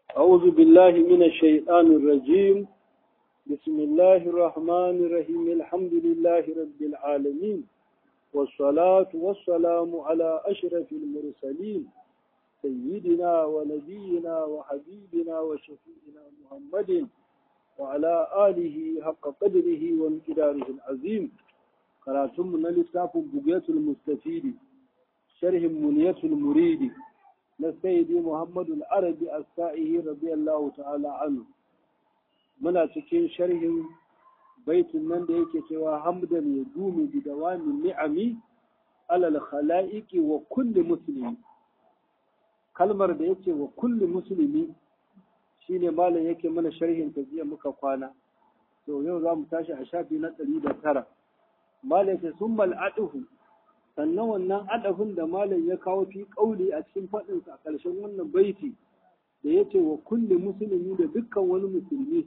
أعوذ بالله من الشيطان الرجيم بسم الله الرحمن الرحيم الحمد لله رب العالمين والصلاة والسلام على أشرف المرسلين سيدنا ونبينا وحبيبنا وشفيعنا محمد وعلى آله حق قدره وانقداره العظيم قراتم من لتاف بقية المستفيد شرح منية المريد لسيدي محمد العربي السائه رضي الله تعالى عنه muna cikin sharhin baitin nan da yake cewa hamdan ya dumi bi dawamin ni'ami alal khala'iqi wa kulli muslimi kalmar da yake wa kulli muslimi shine malam yake mana sharhin ta jiya muka kwana to yau za mu tashi a shafi na ɗari da tara malam yake summal aduhu sannan wannan adafin da malam ya kawo fi kauli a cikin faɗinsa a ƙarshen wannan baiti da yace wa kulli muslimi da dukkan wani musulmi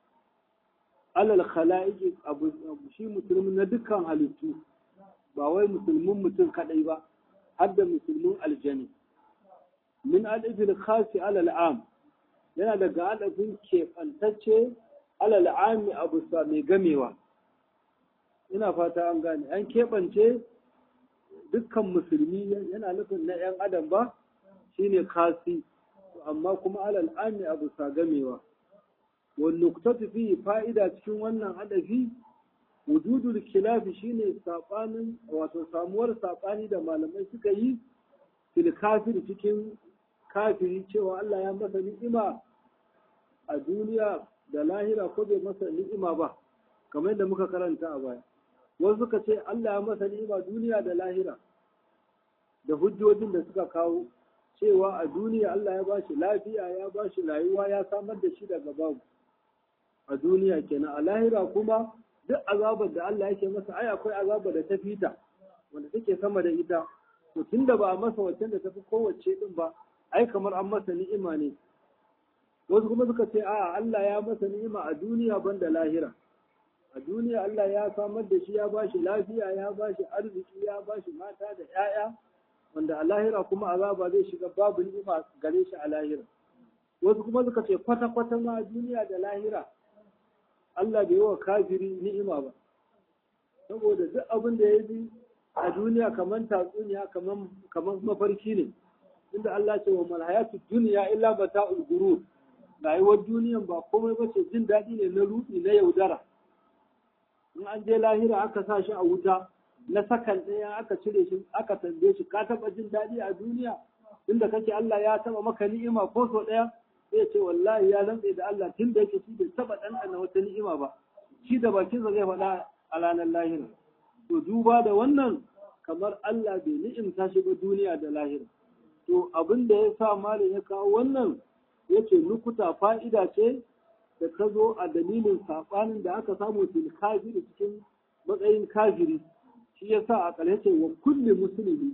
alal khala'iqi abu shi musulmi na dukkan halittu ba wai musulmin mutum kadai ba har da musulmin aljani min alifil khasi alal am yana daga alifin keɓantacce alal ami abu sa mai gamewa ina fata an gane an keɓance dukkan musulmi yana nufin na 'yan adam ba shine kasi amma kuma alal ami abu sa gamewa والنقطة فيه فائدة cikin wannan hadafi wujudul khilafi shine sabanin wato samuwar sabani da malamai suka yi fil kafir cikin kafiri cewa Allah ya masa ni'ima a duniya da lahira ko bai masa ni'ima ba kamar yadda muka karanta a baya wasu suka ce Allah ya masa ni'ima duniya da lahira da hujjojin da suka kawo cewa a duniya Allah ya bashi lafiya ya bashi rayuwa ya samar da shi daga babu a duniya kenan a lahira kuma duk azabar da Allah yake masa ai akwai azabar da ta fita wanda take sama da ita to tunda ba a masa wacce da tafi kowace din ba ai kamar an masa ni'ima ne wasu kuma suka ce a Allah ya masa ni'ima a duniya banda lahira a duniya Allah ya samar da shi ya bashi lafiya ya bashi arziki ya bashi mata da 'ya'ya wanda a lahira kuma azaba zai shiga babu ni'ima gare shi a lahira wasu kuma suka ce kwata-kwata ma duniya da lahira Allah bai wa kafiri ni'ima ba saboda duk abin da ya bi a duniya kamar tatsuniya kamar mafarki ne inda Allah ce wa malhayatu duniya illa bata'ul gurur rayuwar duniyan ba komai ba ce jin daɗi ne na ruɗi na yaudara in an je lahira aka sa shi a wuta na sakan ɗaya aka cire shi aka tambaye shi ka taɓa jin daɗi a duniya inda kake Allah ya taɓa maka ni'ima ko so ɗaya zai ce wallahi ya rantse da Allah tun da yake shi bai taba ɗanɗana wata ni'ima ba shi da bakinsa zai faɗa a ranar lahira to duba da wannan kamar Allah bai ni'imta shi ba duniya da lahira to abin da ya sa malam ya kawo wannan yace nukuta fa'ida ce da ta zo a dalilin saɓanin da aka samu fil kafiri cikin matsayin kafiri shi yasa a ƙarshe wa kulli musulmi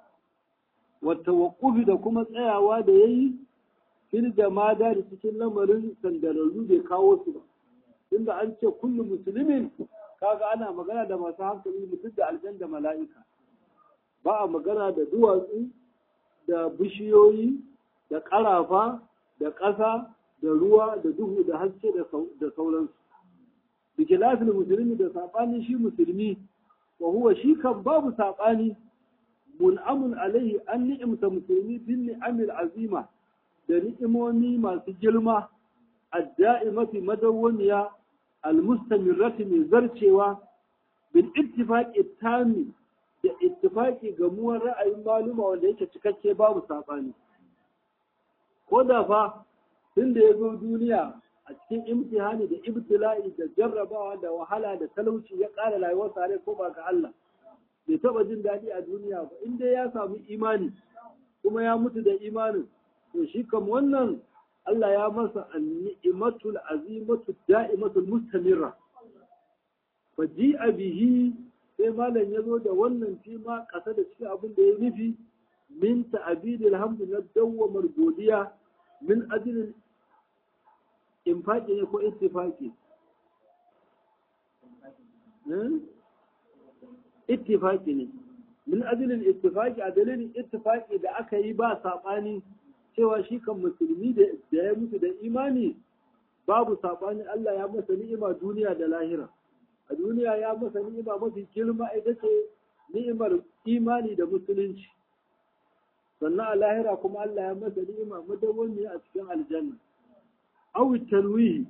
wa tawaqqufi da kuma tsayawa da yayi fil jamada da cikin lamarin sandararru bai kawo su ba inda an ce kullu musulmin kaga ana magana da masu hankali mutum da aljan da mala'ika ba a magana da duwatsu da bishiyoyi da ƙarafa da ƙasa da ruwa da duhu da haske da sauransu bikilafin musulmi da saɓani shi musulmi wa huwa shi kan babu saɓani mun'amun alaihi an ni'imta musulmi bin ni'amil azima da ni'imomi masu girma adda'imati madawwamiya almustamirrati mai zarcewa bil ittifaqi tami da ittifaqi gamuwar ra'ayin maluma wanda yake cikakke babu sabani ko da fa tun da ya zo duniya a cikin imtihani da ibtila'i da jarrabawa da wahala da talauci ya ƙara rayuwar sare ko ba ga Allah bai taba jin daɗi a duniya ba in dai ya samu imani kuma ya mutu da imanin to shi kam wannan Allah ya masa ni'imatul azimatu da'imatul mustamirra fa ji'a bihi sai malam ya zo da wannan fi ma kasa da cikin abin da ya nufi min ta'abidil hamdu na dawwamar godiya min ajilin infaqi ne ko ittifaqi ittifaqi ne min ajilin ittifaqi a dalilin ittifaqi da aka yi ba sabani cewa shi kan musulmi da ya mutu da imani babu saɓani Allah ya masa ni'ima duniya da lahira a duniya ya masa ni'ima mafi girma ita ce ni'imar imani da musulunci sannan a lahira kuma Allah ya masa ni'ima madawwami a cikin aljanna aw tanwihi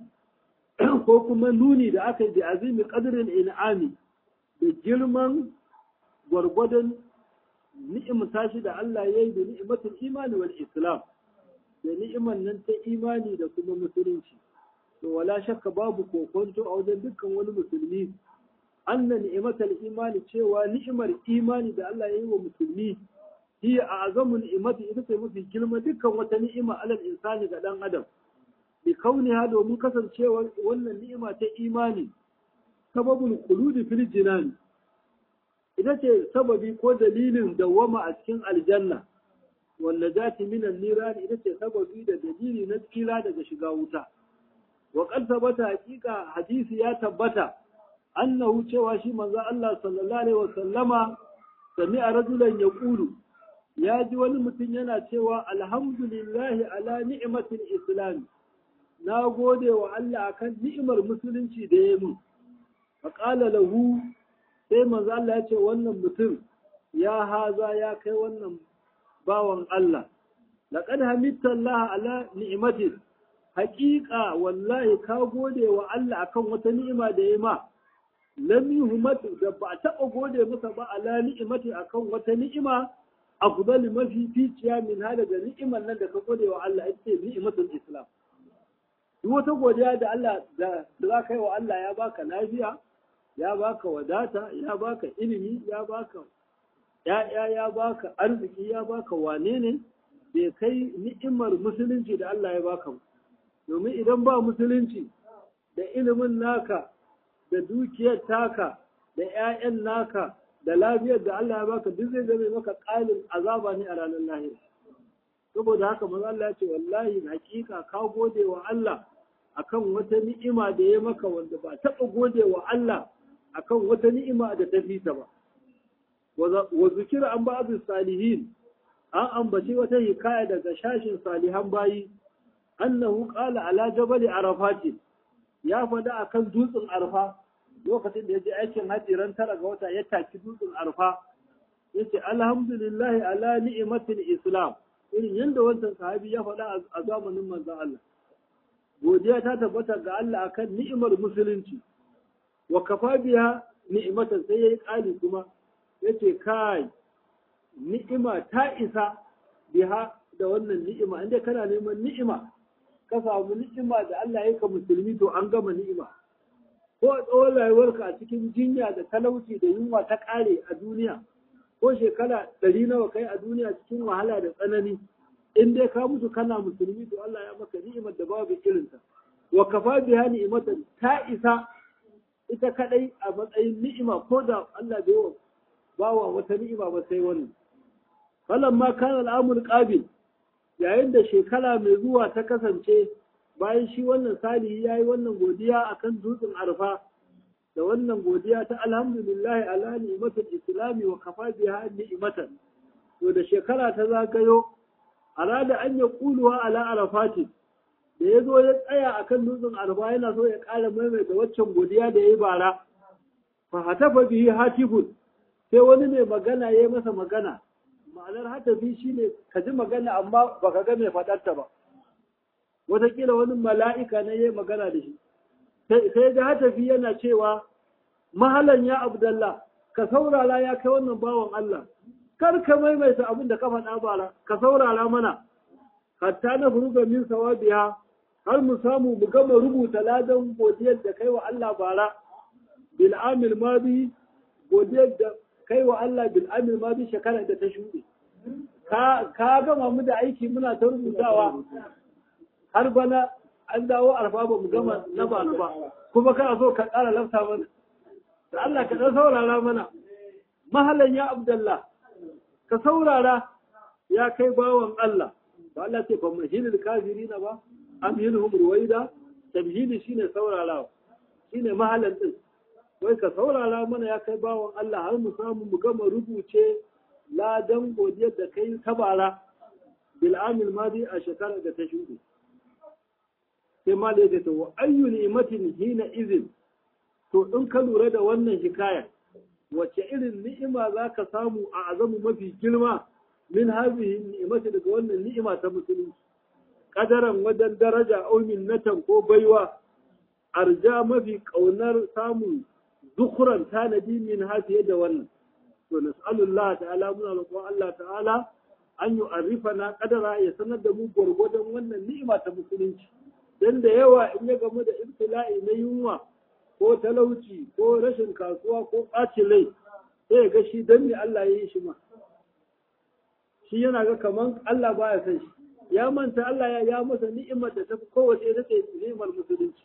ko kuma nuni da aka yi da azimi qadrin in'ami da girman gwargwadon ni'imta shi da Allah ya yi da ni'imatul imani wal islam da ni'iman nan ta imani da kuma musulunci to wala shakka babu kokonto a wajen dukkan wani musulmi anna ni'imatul imani cewa ni'imar imani da Allah ya yi wa musulmi hiya a'zamu ni'imati ita ce mafi girma dukkan wata ni'ima alal insani ga dan adam bi kauniha domin kasancewar wannan ni'ima ta imani sababul khuludi fil jinan ita ce sababi ko dalilin dawwama a cikin aljanna wanda zati minan niran ita ce sababi da dalili na tsira daga shiga wuta wa qad sabata hakika hadisi ya tabbata annahu cewa shi manzo Allah sallallahu alaihi wasallama sami'a rajulan yaqulu ya ji wani mutum yana cewa alhamdulillahi ala ni'matil islam na gode wa Allah akan ni'imar musulunci da ya mun faqala lahu sai manzo Allah ya ce wannan mutum ya haza ya kai wannan bawan Allah laqad hamidta Allah ala ni'matin haqiqa wallahi ka gode wa Allah akan wata ni'ima da ya ma lam yuhmat da ba taɓa gode masa ba ala ni'imati akan wata ni'ima afdal mafi ficiya min hada da ni'imar nan da ka gode wa Allah ita ce ni'imatul islam duk wata godiya da Allah da za ka yi wa Allah ya baka lafiya ya baka wadata ya baka ilimi ya baka ya'ya ya baka arziki ya baka wane ne bai kai ni'imar musulunci da Allah ya baka domin idan ba musulunci da ilimin naka da dukiyar taka da 'ya'yan naka da lafiyar da Allah ya baka duk zai zame maka ƙalin azaba ne a ranar lahira saboda haka manzo Allah ya ce wallahi hakika ka gode wa Allah akan wata ni'ima da ya maka wanda ba taɓa gode wa Allah akan wata ni'ima da ta fita ba wa zikira an ba'd salihin an ambaci wata hikaya daga shashin salihan bayi annahu qala ala jabal arafat ya fada akan dutsen arfa lokacin da ya je aikin hajji ran tara ga wata ya taki dutsen arfa yace alhamdulillah ala ni'matil islam irin yadda wancan sahabi ya faɗa a zamanin manzon Allah godiya ta tabbata ga Allah akan ni'imar musulunci wa kafa biya ni'imatan sai yayi ƙali kuma yace kai ni'ima ta isa biha da wannan ni'ima inda kana neman ni'ima ka samu ni'ima da Allah ya ka musulmi to an gama ni'ima ko tsawon rayuwarka a cikin jinya da talauci da yunwa ta ƙare a duniya ko shekara ɗari nawa kai a duniya cikin wahala da tsanani in dai ka mutu kana musulmi to Allah ya maka ni'imar da babu irinta wa kafa biha ni'imatan ta isa ita kadai a matsayin ni'ima ko da Allah bai wa bawa wata ni'ima ba sai wannan falan ma kana al'amul qabil yayin da shekara mai zuwa ta kasance bayan shi wannan salihi yayi wannan godiya akan dutsen arfa da wannan godiya ta alhamdulillah ala ni'matul islami wa kafa biha ni'matan to da shekara ta zagayo arada an ya kuluwa ala arafati da ya zo ya tsaya akan dutsen arfa yana so ya ƙara maimaita waccan godiya da ya yi bara fa hatafa bihi hatifun sai wani mai magana ya yi masa magana ma'anar hatafi shine ka ji magana amma baka ga mai faɗarta ba wataƙila wani mala'ika ne ya yi magana da shi sai da hatafi yana cewa mahalan ya abdallah ka saurara ya kai wannan bawan Allah kar ka maimaita abin da ka faɗa bara ka saurara mana hatta na furuga min sawabiha har mu samu mu gama rubuta ladan godiyar da kai wa Allah bara bil amil madi godiyar da kai wa Allah bil amil madi shekara da ta shuɗe ka ka gama mu da aiki muna ta rubutawa har bana an dawo arfa ba mu gama na ba ba kuma kana so ka ƙara lafta mana da Allah ka ɗan saurara mana mahalan ya abdallah ka saurara ya kai bawan Allah ba Allah ce fa mahilil kafirina ba amhilhum ruwaida tabhili shine saurarawa shine mahalan din wai ka saurara mana ya kai bawan Allah har mu samu mu gama rubuce ladan godiyar da kai ta bara bil amil madi a shekarar da ta shuɗe sai ma da ya wa ayyu ni'matin hina izin to in ka lura da wannan hikaya wace irin ni'ima za ka samu a azamu mafi girma min hazihi ni'imati daga wannan ni'ima ta musulunci kadaran wajen daraja au minnatan ko baiwa arja mafi kaunar samun zukuran tanadi min hafiye da wannan to nas'alullah ta'ala muna roƙon Allah ta'ala an yi arifana kadara ya sanar da mu gwargwadon wannan ni'ima ta musulunci dan da yawa in ya gamu da ibtila'i na yunwa ko talauci ko rashin kasuwa ko ɓacin rai sai ga shi dan me Allah ya yi shi ma shi yana ga kaman Allah baya san shi ya manta Allah ya ya masa ni'imar da ta fi kowace ita ce ni'imar musulunci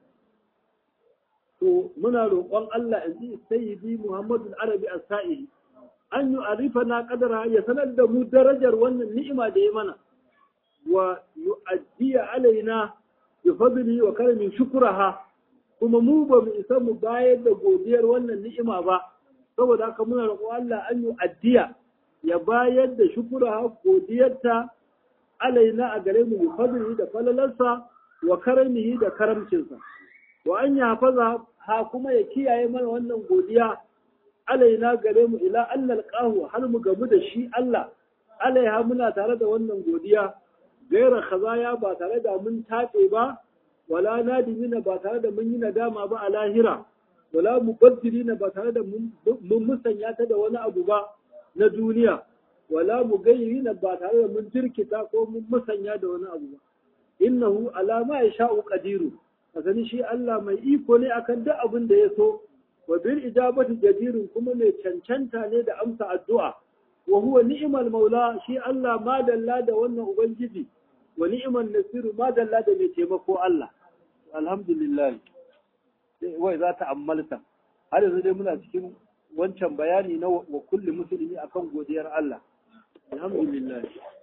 to muna roƙon Allah in ji sayyidi Muhammadu Arabi as-Sa'ili an yi arifa na kadara ya sanar da mu darajar wannan ni'ima da ya mana wa yu'addiya alaina bi fadli wa karamin shukraha kuma mu ba mu isa mu bayar da godiyar wannan ni'ima ba saboda haka muna roƙon Allah an yu'addiya ya bayar da shukuraha godiyarta alaina a gare mu bi fadli da falalarsa wa karamihi da karamcinsa wa an ya hafaza ha kuma ya kiyaye mana wannan godiya alaina gare mu ila annal qahu har mu gamu da shi Allah alaiha muna tare da wannan godiya gaira khazaya ba tare da mun tace ba wala nadimina ba tare da mun yi nadama ba a lahira wala mubaddilina ba tare da mun musanya ta da wani abu ba na duniya wala mugayyirina ba tare da mun jirkita ko mun musanya da wani abu ba innahu ala ma yasha'u qadiru sani shi Allah mai iko ne akan duk abin da ya so wa bil ijabati jadirun kuma mai cancanta ne da amsa addu'a wa huwa ni'mal maula shi Allah madalla da wannan ubangiji wa ni'mal nasiru madalla da mai taimako Allah alhamdulillah wai za ta ammalta har yanzu dai muna cikin wancan bayani na wa kulli musulmi akan godiyar Allah alhamdulillah